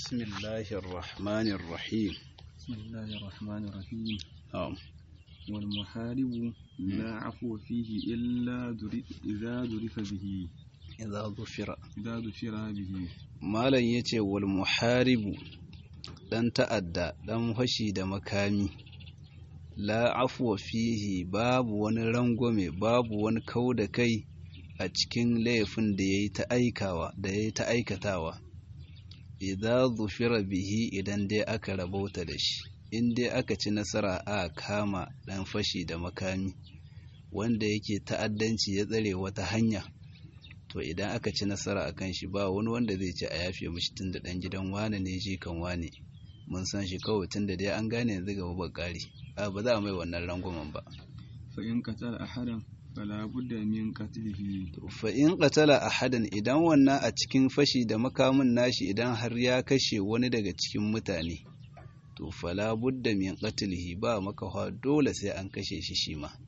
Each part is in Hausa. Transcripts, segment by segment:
بسم الله الرحمن الرحيم بسم الله الرحمن الرحيم نعم والمحارب لا عفو فيه إلا در- إذا ذرف به إذا ظفر إذا ذكر به malam ya ce wal muharibu ɗan ta'adda ɗan fashi da makami la afwa fihi babu wani rangwame babu wani kau da kai a cikin laifin da ya yi ta aikawa da ya yi ta aikatawa idan zufira bihi idan dai aka rabauta da shi in dai aka ci nasara a kama ɗan fashi da makami wanda yake ta'addanci ya tsare wata hanya to idan aka ci nasara a kan shi ba wani wanda zai ce a yafe mishi tun da ɗan gidan wane ne shi kan wane mun san shi kawai tun da dai an gane yanzu gaba ba ƙari a ba za a mai wannan rangwamen ba فإن قتل أحدا فلا بد من قتله To, fa in qatala ahadan idan wannan a cikin fashi da makamin nashi idan har ya kashe wani daga cikin mutane to fala budda min qatlihi ba makawa dole sai an kashe shi shi ma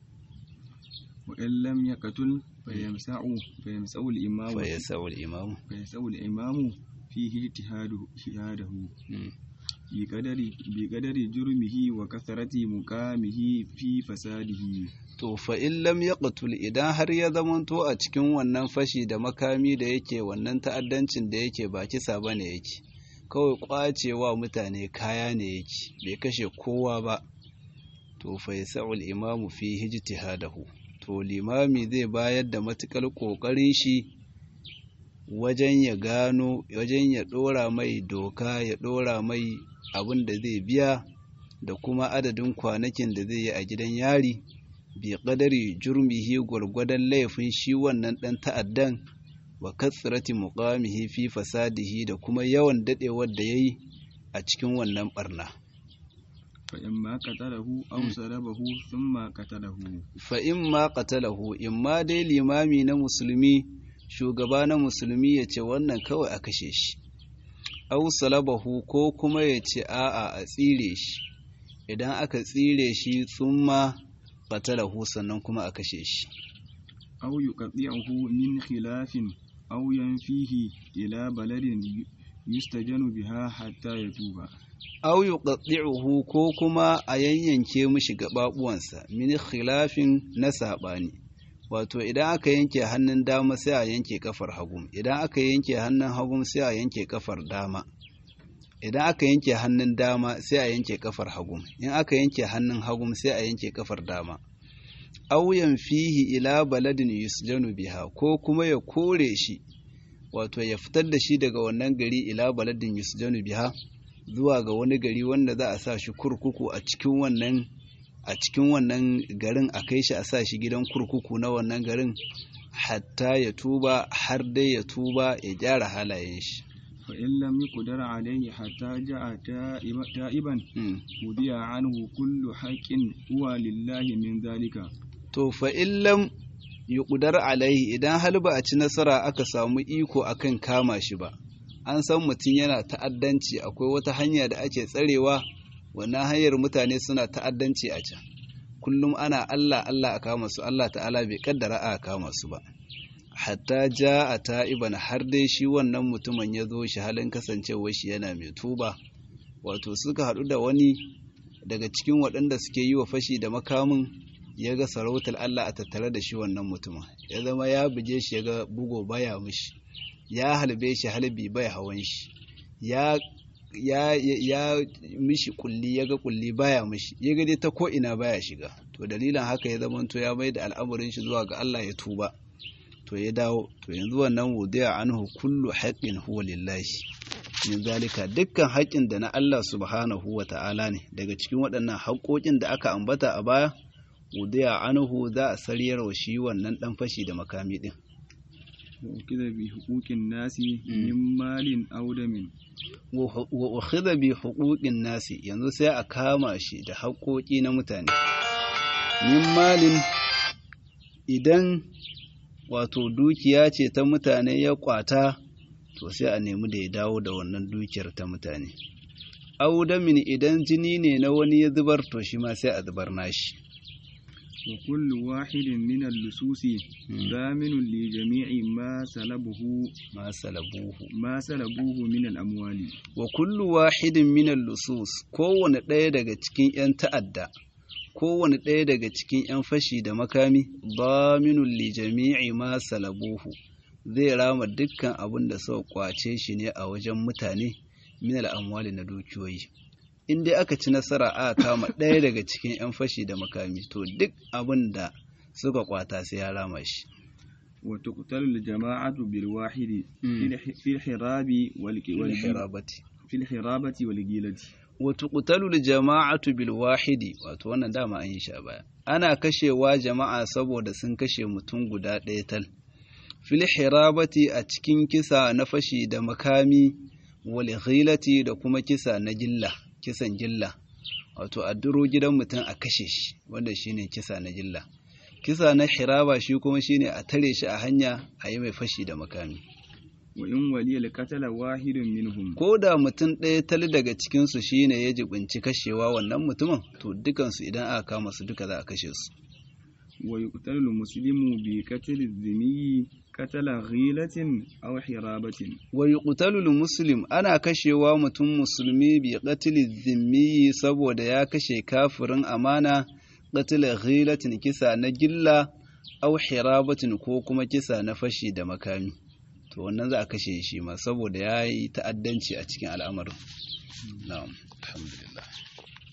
وإن لم يقتل فيمسع فيمسع الإمام fa yasau al-imam فيسع الإمام فيه اجتهاده اجتهاده Mm. بقدر بقدر جرمه وكثرة مقامه في فساده to fa in lam yaqtul idan har ya zamanto a cikin wannan fashi da makami da yake wannan ta'addancin da yake ba kisa bane yake kawai kwacewa mutane kaya ne yake bai kashe kowa ba to fa yas'ul imamu fi ijtihadahu to limami zai bayar da matukar kokarin shi wajen ya gano wajen ya dora mai doka ya dora mai abin da zai biya da kuma adadin kwanakin da zai yi a gidan yari bi qadari jurmihi gwargwadon laifin shi wannan ɗan ta'addan wa katsirati muqamihi fi fasadihi da kuma yawan dadewar da yayi a cikin wannan barna فإما قتله أو سلبه ثم قتله fa in ma qatalahu in ma dai limami na musulmi shugaba na musulmi ya ce wannan kawai a kashe shi aw salabahu ko kuma ya ce a'a a tsire shi idan aka tsire shi tsumma qatalahu sannan kuma a kashe shi أو يقطعه من خلاف أو ينفيه إلى بلد يستجن بها حتى يتوب aw yuqaddi'uhu ko kuma a yanyanke mishi gababuwansa min khilafin na sabani wato idan aka yanke hannun dama sai a yanke kafar hagu idan aka yanke hannun hagu sai a yanke kafar dama idan aka yanke hannun dama sai a yanke kafar hagu in aka yanke hannun hagu sai a yanke kafar dama auyan fihi ila baladin yusjanu biha ko kuma ya kore shi wato ya fitar da shi daga wannan gari ila baladin yusjanu biha zuwa ga wani gari wanda za a sa shi kurkuku a cikin wannan a cikin wannan garin a kai shi a sa shi gidan kurkuku na wannan garin hatta ya tuba har dai ya tuba ya gyara halayen shi فإن لم يقدر عليه حتى جاء تائب- تائبا Mm. وضيع عنه كل حق هو لله من ذلك to fa illam yuqdar alaihi idan hal ba a ci nasara aka samu iko akan kama shi ba an san mutum yana ta'addanci akwai wata hanya da ake tsarewa wannan hanyar mutane suna ta'addanci a can kullum ana Allah Allah a kama su Allah ta'ala bai kaddara a kama su ba hatta ja a ta'iban har dai shi wannan mutumin ya zo shi halin kasancewar shi yana mai tuba wato suka haɗu da wani daga cikin waɗanda suke yi wa fashi da makamin ya ga sarautar Allah a tattare da shi wannan mutumin ya zama ya buge shi ya ga bugo baya mishi ya halbe shi halbi bai hawan shi ya ya ya mishi kulli ya ga kulli baya mishi ya ga dai ta ko ina baya shiga to dalilin haka ya zama to ya mai da al'amarin shi zuwa ga Allah ya tuba to ya dawo to yanzu wannan wudiya anhu kullu haqqin huwa lillahi min zalika dukkan haƙƙin da na Allah subhanahu wa ta'ala ne daga cikin waɗannan haƙƙoƙin da aka ambata a baya wudiya anhu za a sariyar wa shi wannan ɗan fashi da makami ɗin وكذا بحقوق الناس من مال أو دم wa ukhidha bi huquqin nasi yanzu sai a kama shi da haƙoƙi na mutane min malin idan wato dukiya ce ta mutane ya kwata to sai a nemi da ya dawo da wannan dukiyar ta mutane audamin idan jini ne na wani ya zubar to shi ma sai a zubar nashi وكل واحد من اللصوص ضامن لجميع ما سلبه ma salabuhu ما سلبوه من الأموال wa kullu wahidin minal lusus kowane ɗaya daga cikin 'yan ta'adda kowane ɗaya daga cikin 'yan fashi da makami daminun li jami'i ma salabuhu zai rama dukkan abin da suka kwace shi ne a wajen mutane minal amwali na dukiyoyi in dai aka ci nasara a kama ɗaya daga cikin 'yan fashi da makami to duk abin da suka kwata sai ya rama shi وتقتل الجماعة بالواحد في الح- في الحراب والك- والجيل hirabati في الحرابة والجيلة wato ƙutalul jama'atu bil wahidi wato wannan dama an yi shi a baya ana kashewa jama'a saboda sun kashe mutum guda ɗaya tal fil hirabati a cikin kisa na fashi da makami wal ghilati da kuma kisa na gilla kisan gilla wato a duro gidan mutum a kashe shi wanda shine kisa na gilla kisa na hiraba shi kuma shine a tare shi a hanya a yi mai fashi da makami وإن ولي القتل واحد منهم ko da mutum ɗaya tali daga cikinsu shi ne ya jibinci kashewa wannan mutumin to dukansu idan aka kama su duka za a kashe su ويقتل المسلم بقتل الذمي قتل غيلة أو حرابة wa yuqtalul muslim ana kashewa mutum musulmi bi qatli dhimmi saboda ya kashe kafirin amana qatl ghilatin kisa na gilla aw hirabatin ko kuma kisa na fashi da makami to wannan za a kashe shi ma saboda ya yi ta'addanci a cikin al'amarin na'am alhamdulillah